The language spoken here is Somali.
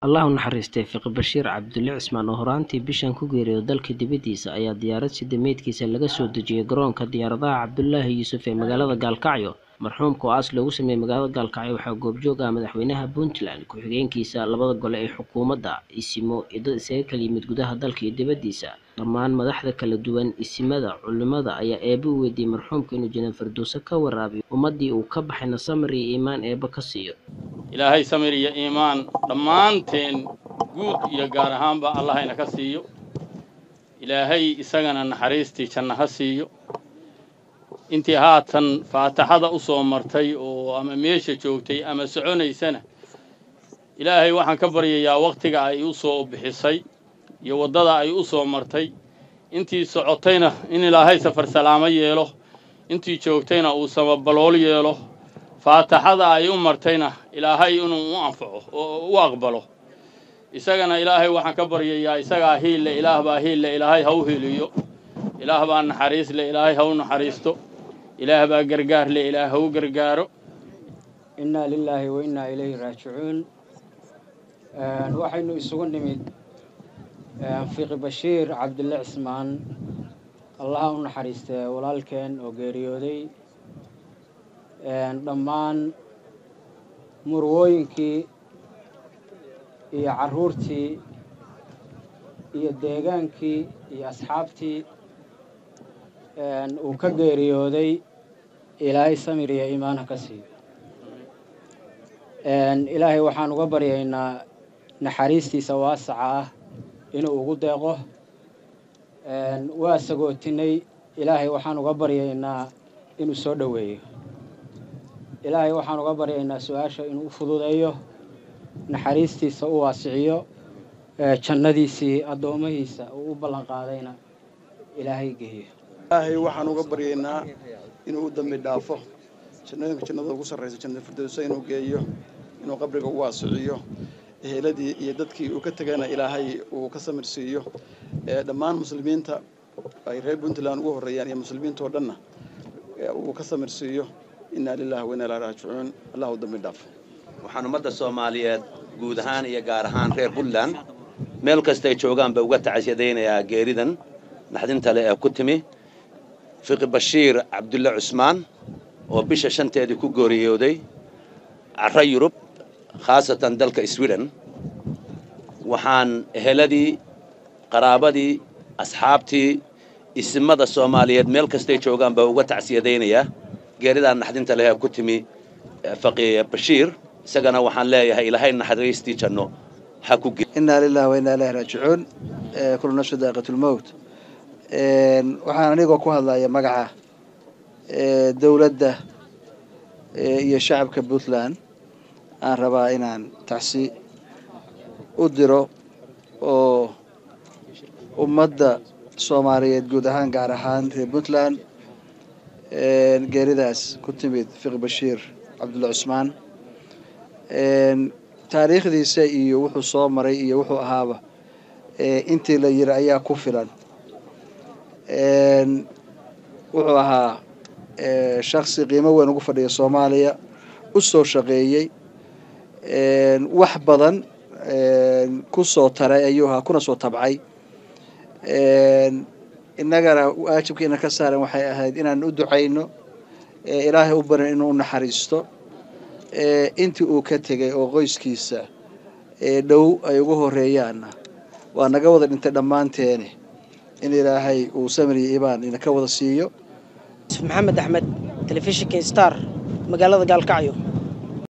allah u naxariistay fiqi bashiir cabdulle cismaan oo horaantii bishan ku geeriyooday dalka dibaddiisa ayaa diyaarad sida meydkiisa laga soo dejiyey garoonka diyaaradaha cabdulaahi yuusuf ee magaalada gaalkacyo marxuumka oo aas loogu sameeyey magaalada gaalkacyo waxaa goobjoog ah madaxweynaha puntland ku-xigeenkiisa labada gole ee xukuumadda isimo iyo dad isaga kala yimid gudaha dalka iyo dibaddiisa dhammaan madaxda kala duwan isimada culimada ayaa eeba u weydiiyey marxuumka inuu janaan firdowso ka waraabiyo ummaddii uu ka baxayna samir iyo iimaan eeba ka siiyo ilaahay samir iyo iimaan dhammaanteen guud iyo gaar ahaanba allahayna ka siiyo ilaahay isagana naxariistii janno ha siiyo intii haatan faataxada u soo martay oo ama meesha joogtay ama soconaysana ilaahay waxaan ka baryayaa wakhtiga ay u soo bixisay iyo waddada ay u soo martay intii socotayna in ilaahay safar salaamo yeelo intii joogtayna uu samabalool yeelo faataxada ay u martayna ilaahay inuu u anfaco oo u aqbalo isagana ilaahay waxaan ka baryayaa isagaa hiille ilaah baa hiille ilaahay ha u hiliyo ilaah baa naxariis le ilaahay ha u naxariisto ilaah baa gargaar le ilaah ha u gargaaro innaa lilaahi wa innaa ilayhi raajicuun waxaynu isugu nimid fiiqi bashiir cabdille cismaan allaha u naxariistee walaalkeen oo geeriyooday dhammaan murwooyinkii iyo carruurtii iyo deegaankii iyo asxaabtii uu ka geeriyooday ilaahay samir iyo iimaan ha ka siiyo ilaahay waxaan uga baryaynaa naxariistiisa waasaca ah inuu ugu deeqo waa sagootinay ilaahay waxaan uga baryaynaa inuu soo dhoweeyo ilaahay waxaan uga baryaynaa su-aasha inuu u fududeeyo naxariistiisa u waasiciyo jannadiisii addoomahiisa uu u ballan qaadayna ilaahay geeyo ilaahay waxaan uga baryaynaa inuu u dambi dhaafo jannooyinka jannada ugu sarraysa jannada firdowsa inuu geeyo inuu qabriga u waasiciyo eheladii iyo dadkii uu ka tegayna ilaahay uu ka samir siiyo dhammaan muslimiinta ay reer puntland ugu horreeyaan iyo muslimiintao dhanna uu ka samir siiyo innaa lilahi wa innaa ilaa raajicuun allah u dambi dhaafo waxaan ummadda soomaaliyeed guud ahaan iyo gaar ahaan reer puntland meel kastay joogaanba uga tacasyadaynayaa geeridan naxdinta le ee ku timi fiqi bashiir cabdulle cusmaan oo bisha shanteedii ku gooriyooday carro yurub khaasatan dalka sweden waxaan eheladii qaraabadii asxaabtii isimada soomaaliyeed meel kastay joogaanba uga tacsiyadaynayaa geeridan naxdinta leh ee ku timi faqi bashiir isagana waxaan leeyahay ilaahay naxariistii janno ha ku innaa lilahi wa innaa ilaahi raajicuun kullu nafsu daaqiatulmowt waxaan anigoo ku hadlaya magaca dowladda iyo shacabka puntland aan rabaa inaan tacsi u diro oo ummadda soomaaliyeed guud ahaan gaar ahaan reer puntland geeridaas ku timid fiqi bashiir cabdulle cusmaan taariikhdiisa iyo wuxuu soo maray iyo wuxuu ahaaba intii la yiri ayaa ku filan wuxuu ahaa shaksi qiimo weyn ugu fadhiya soomaaliya u soo shaqeeyey wax badan ku soo taray ayuu ahaa kuna soo tabcay innagana waajibkiina ka saaran waxay ahayd inaan u ducayno ilaahay u barin inuu u naxariisto intii uu ka tegay oo qoyskiisa dhow ay ugu horeeyaanna waa naga wada dhintay dhammaanteeni in ilaahay uu samir iyo ibaan ina ka wada siiyo maxamed axmed telefishinka star magaalada gaalkacyo